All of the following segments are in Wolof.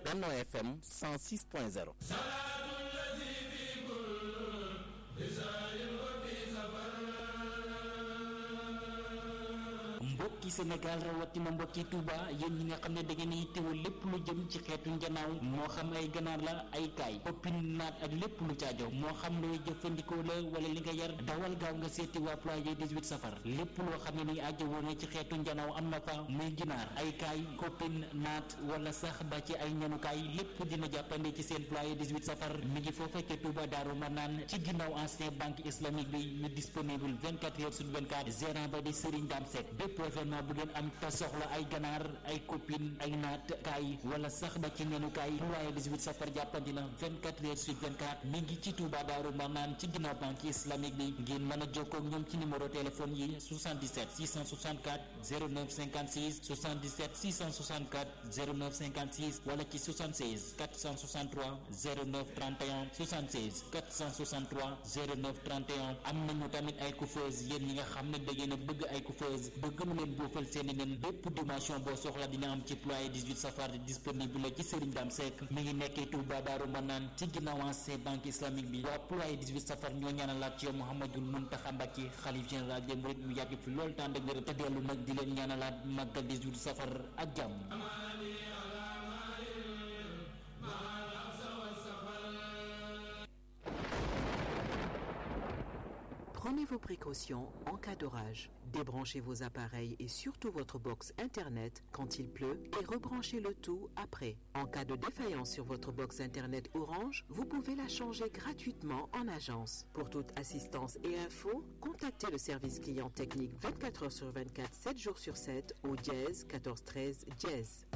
Benno FM 106.0 mbokki Sénégal rawatina mbokki Touba yéen ñi nga xam ne da ngeen yittewoo lépp lu jëm ci xeetu njanaaw moo xam ay ganaar la ay kaay poppin naat ak lépp lu caajo moo xam looy jëfandikoo la wala li nga yar dawal gaaw nga seeti waa ployé 18 safar lépp loo xam ne ni aajo woon ci xeetu njanaaw am na fa muy ginaar ay kaay koppin naat wala sax ba ci ay ñanukaay lépp dina jàppande ci seen ployé 18 safar mi ngi foofa ca Touba Daaru Manaan ci ginnaaw ancien banque islamique bi ñu disponible 24 heures sur 24 gérant ba di Serigne Dame Seck bépp événement bu ngeen am te soxla ay ganaar ay copine ay naat kaay wala sax ba ci nenukaay ployé 18 safar jàppandi na 24 heures sur 24 mi ngi ci Touba Daaru Manaan ci ginnaaw banque islamique bi ngeen mën a jokkoo ak ñoom ci numéro téléphone yi 77 664 09 56 77 664 09 56 wala ci 76 463 09 31 76 463 09 31 am nañu tamit ay coiffeuse yéen ñi nga xam ne da ngeen a bëgg ay coiffeuse bëgg mu leen boofal seeni nen bépp dimension boo soxla dina am ci ployé 18 safar disponible la ci Serigne Dame Seck mi ngi nekkee Touba Daaru Manaan ci ginnaaw ancien banque islamique bi waa ployé 18 safar ñoo ñaanalaat ci yow Mouhamadul Mountakha Mbacké xalif général des mourides mu yàgg fi loolu tànd ak wér te dellu nag di leen ñaanalaat màggal 18 safar ak jàmm Prenez vos précautions en cas d'orage. Débranchez vos appareils et surtout votre box Internet quand il pleut et rebranchez le tout après. En cas de défaillance sur votre box Internet Orange, vous pouvez la changer gratuitement en agence. Pour toute assistance et info, contactez le service client technique 24 heures sur 24, 7 jours sur 7 au dièse 14 13 dièse.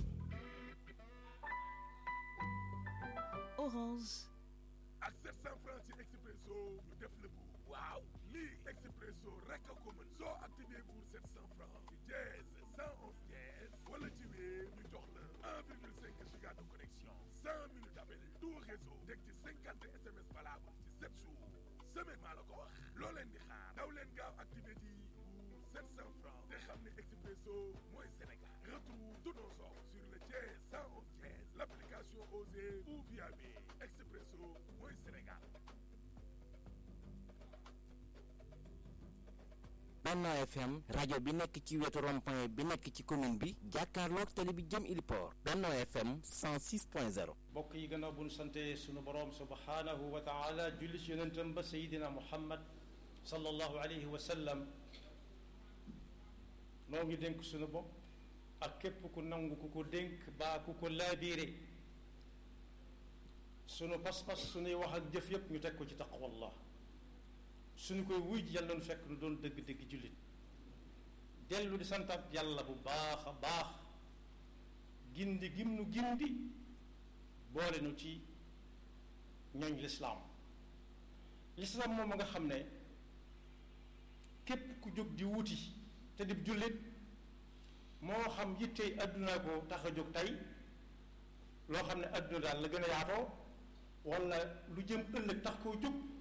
Orange. ak 700 francs ci Expresso ñu def la bu waaw lii Expresso rek a ko mën soo activé pour 700 francs ci dièse 111 dièse wala ci wéer ñu jox la 1,5 giga de connexion 100 minutes d'appel tout réseau teg ci 50 SMS valable ci 7 jours semaine maa la ko wax loo leen di xaar daw leen gaaw activé di pour 700 francs te xam ne Expresso mooy Sénégal retrouve tous nos offres sur le dièse 111 dièse l'application Osée ou via Mail Expresso mooy Sénégal Benno FM rajo bi nekk ci wetu rond-point bi nekk ci commune bi jàkkaarloog tali bi jëm Iliport Benno FM 106.0 mbokk yi gannaaw bu nu sante sunu boroom subhaanahu wa taala julli ci yonentam ba sayidina muhammad sallallahu alayhi wa sallam noo ngi dénk sunu bopp ak képp ku nangu ku ko dénk baa ku ko laabiire sunu pas-pas sunuy wax ak jëf yépp ñu teg ko ci taqwallah suñu koy wuy ji yàlla nu fekk nu doon dëgg-dëgg jullit dellu di santaat yàlla bu baax a baax gindi gim nu gindi boole nu ci ñooñ lislaam lislaam moom nga xam ne képp ku jóg di wuti te di jullit moo xam yittey àdduna ko tax a jóg tey loo xam ne àdduna daal la gën a yaatoo wala lu jëm ëllëg tax koo jóg